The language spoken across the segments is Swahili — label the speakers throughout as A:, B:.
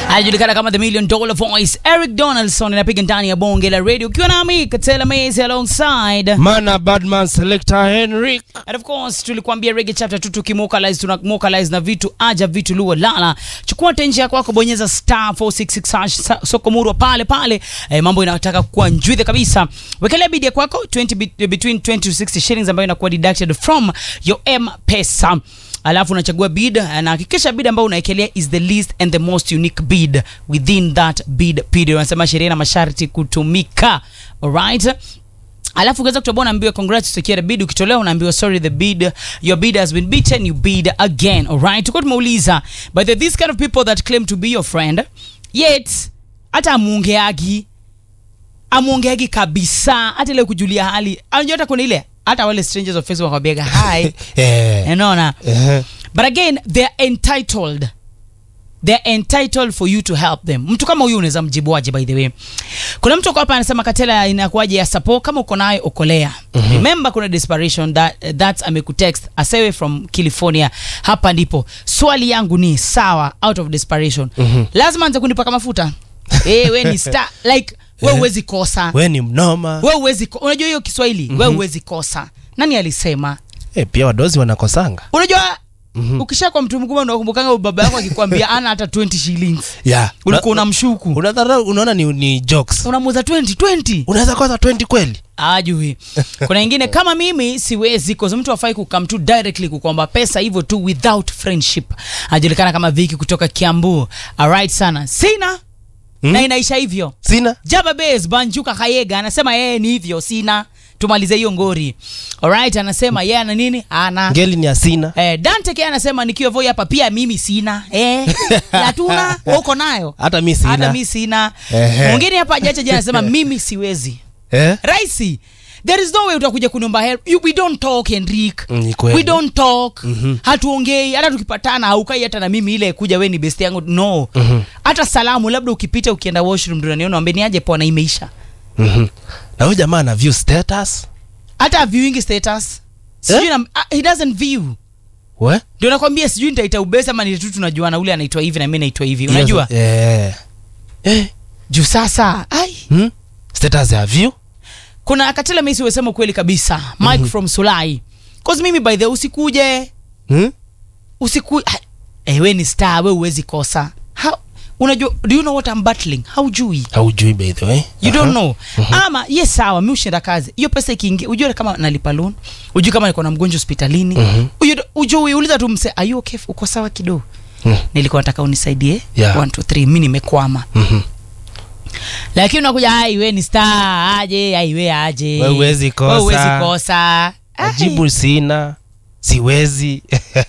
A: anajulikana kama the million dollar voice Eric Donaldson anapiga ndani ya bonge la radio ukiwa nami Katela Maize alongside
B: Mana Badman Selector Henrik.
A: And of course tulikuambia reggae chapter 2 tukimokalize tunamokalize na vitu aja vitu luo lala. Chukua tenje yako yako bonyeza star 466 hash sa- soko murwa pale pale. Eh, mambo inataka kuwa njwithe kabisa. Wekelea bid ya kwako 20 bit- between 20 to 60 shillings ambayo inakuwa deducted from your M-Pesa. Alafu unachagua bid na hakikisha bid ambayo unaekelea is the least and the most unique bid within that bid period. Wanasema sheria na masharti kutumika. Alright? alafu ukiweza kutoboa unaambiwa congrats secure bid ukitolewa unaambiwa sorry the bid your bid has been beaten you bid again alright tuko tumeuliza but there are these kind of people that claim to be your friend yet hata amuongeagi amuongeagi kabisa hata ile kujulia hali anajua hata kuna ile hata wale strangers of facebook wakwambiaga hi
B: Eh.
A: unaona
B: Eh.
A: but again they are entitled they're entitled for you to help them mtu kama huyu unaweza mjibuaje by the way kuna mtu kwa hapa anasema katela inakuwaje ya support kama uko nayo okolea mm-hmm. remember kuna desperation that, that amekutext asewe from california hapa ndipo swali yangu ni sawa out of desperation mm-hmm. lazima anze kunipaka mafuta eh we ni star like we uwezi kosa
B: We ni mnoma.
A: we uwezi ko- unajua hiyo kiswahili mm-hmm. we uwezi kosa nani alisema
B: Eh, pia wadozi wanakosanga.
A: unajua mm-hmm. ukisha kwa mtu mkubwa unakumbukanga baba yako akikwambia ana hata 20 shillings
B: Yeah.
A: ulikuwa unamshuku
B: Unadhara unaona ni, ni jokes.
A: unamuza 20 20
B: Unaweza kosa 20 kweli?
A: ajui kuna ingine kama mimi siwezi cause mtu afai kukam tu directly kukwamba pesa hivyo tu without friendship anajulikana kama viki kutoka kiambu alright sana sina
B: Hmm?
A: na inaisha hivyo
B: Sina.
A: jaba base banjuka kayega anasema yeye ni hivyo sina tumalize hiyo ngori alright anasema yeye ana nini ana
B: Ngeli ni asina.
A: Eh, Dante kia anasema nikiwa voi hapa pia mimi sina eh, hatuna wewe uko nayo
B: Hata mi sina.
A: hata mi sina
B: Ehe.
A: mwingine hapa ajacha jana anasema mimi siwezi
B: Eh?
A: raisi there is no way utakuja kuniomba help you, we don't talk Henrik
B: Mm, ni kweli.
A: we don't talk mm-hmm. hatuongei hata tukipatana haukai hata na mimi ile kuja we ni best yangu no
B: Mhm.
A: hata salamu labda ukipita ukienda washroom ndio unaniona ambie niaje poa na imeisha
B: Mhm. Na huyu jamaa ana view status.
A: hata viewing status sijui
B: Eh?
A: na, ah, he doesn't view
B: We?
A: ndio nakwambia sijui nitaita ubesa ama nitu tunajuana ule anaitwa hivi na mimi naitwa hivi unajua
B: Yes. Eh. Eh.
A: juu sasa ai
B: Hmm? Status ya view?
A: kuna katela mesi wesema ukweli kabisa mike mm-hmm. from sulai cause mimi by the way, usikuje
B: Hmm?
A: usiku eh, we ni star we uwezi kosa How, unajua do you know what I'm battling haujui
B: Haujui by the way.
A: you don't
B: Aha.
A: know ama yes sawa mi ushinda kazi hiyo pesa ikiingia ujue kama nalipa loan ujue kama niko na mgonjwa hospitalini
B: Mhm.
A: Ujue- ujue uliza tu mse are you okay uko sawa kidogo
B: Hmm.
A: nilikuwa nataka unisaidie
B: Yeah.
A: 1 2 3 mi nimekwama
B: Mhm.
A: lakini unakuja ai we ni star aje ai we aje
B: We huwezi kosa.
A: We huwezi kosa Ai.
B: Ajibu sina. Siwezi.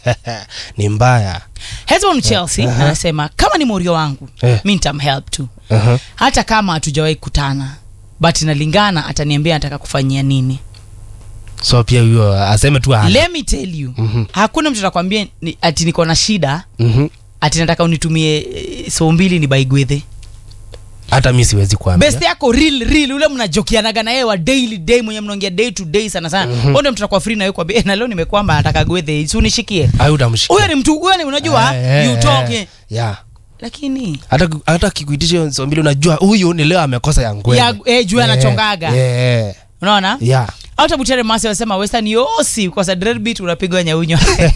B: ni mbaya.
A: Hezbon Chelsea
B: Aha.
A: anasema kama ni morio wangu
B: Eh.
A: mi nitamhelp tu
B: Aha.
A: hata kama hatujawahi kutana but inalingana ataniambia anataka kufanyia nini
B: So pia huyo aseme tu ana.
A: let me tell you
B: Mhm.
A: hakuna mtu atakwambia ni, ati niko na shida
B: Mhm.
A: ati nataka unitumie eh, so mbili ni baigwedhe
B: Hata mi siwezi kuambia.
A: best yako real real ule mnajokianaga na yeye wa daily day mwenye mnaongea day to day sana sana mm-hmm. ndio mtu atakuwa free na yeye kwambia eh, na leo nimekwamba nataka gwedhe si unishikie
B: Au utamshikia.
A: huyo ni mtu huyo ni unajua
B: Eh, eh,
A: you talk
B: eh.
A: eh.
B: Yeah.
A: lakini
B: hata hata kikuitisha hiyo nsio mbili unajua huyu ni leo amekosa ya ngwele
A: Ya- eh, juu anachongaga.
B: yeah.
A: unaona
B: yeah.
A: hata butere masi wanasema western yosi kosa dreadbeat unapigwa nyaunywa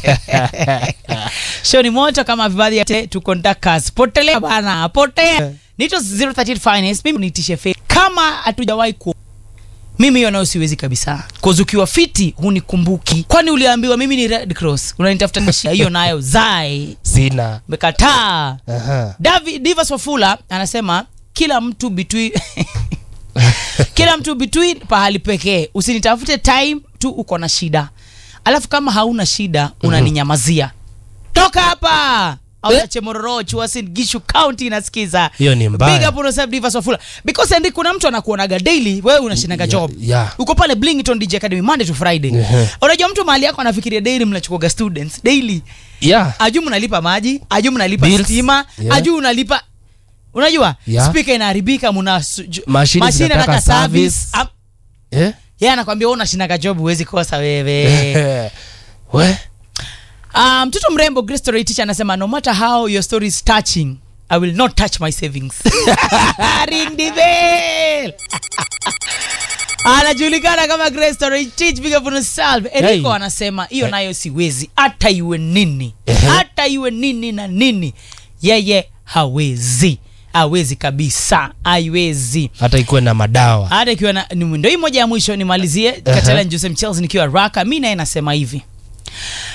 A: show ni moto kama vibadhi ya te- tuko ndakas potelea bana potea nito 038 finance mimi nitishe fe kama hatujawahi ku mimi hiyo nayo siwezi kabisa koz ukiwa fiti hunikumbuki kwani uliambiwa mimi ni red cross unanitafuta nashia hiyo nayo zai
B: sina
A: mekataa
B: Aha.
A: Davi, Divas Wafula anasema kila mtu between kila mtu between pahali pekee usinitafute time tu uko na shida alafu kama hauna shida unaninyamazia toka hapa auache mororo chuasin gishu county inasikiza
B: Hiyo ni mbaya.
A: big up on yourself Divas Wafula because ndi kuna mtu anakuonaga daily wewe unashindaga
B: Ya-
A: job
B: yeah.
A: uko pale Blington DJ Academy Monday to Friday
B: Ehe.
A: unajua mtu mahali yako anafikiria daily mnachukuaga students daily
B: yeah.
A: aju mnalipa maji aju mnalipa
B: Bills.
A: stima
B: Yeah.
A: aju unalipa unajua
B: Yeah.
A: spika inaharibika muna su- ju-
B: Mashine
A: mashine
B: zinataka
A: inataka service
B: service.
A: Am-
B: Eh?
A: yeye anakwambia wewe unashindaga job huwezi kosa wewe
B: we
A: Ah, mtoto mrembo Grace Torrey teacher anasema no matter how your story is touching i will not touch my savings ring the bell anajulikana kama Grace Torotich piga puno salve Eriko
B: Hey.
A: anasema hiyo nayo siwezi hata iwe nini
B: Ehe.
A: hata iwe nini na nini yeye hawezi hawezi kabisa haiwezi
B: hata ikuwe na madawa
A: hata ikiwa na- ni ndo hii moja ya mwisho nimalizie katala Joseph Chelsea nikiwa raka mi naye nasema hivi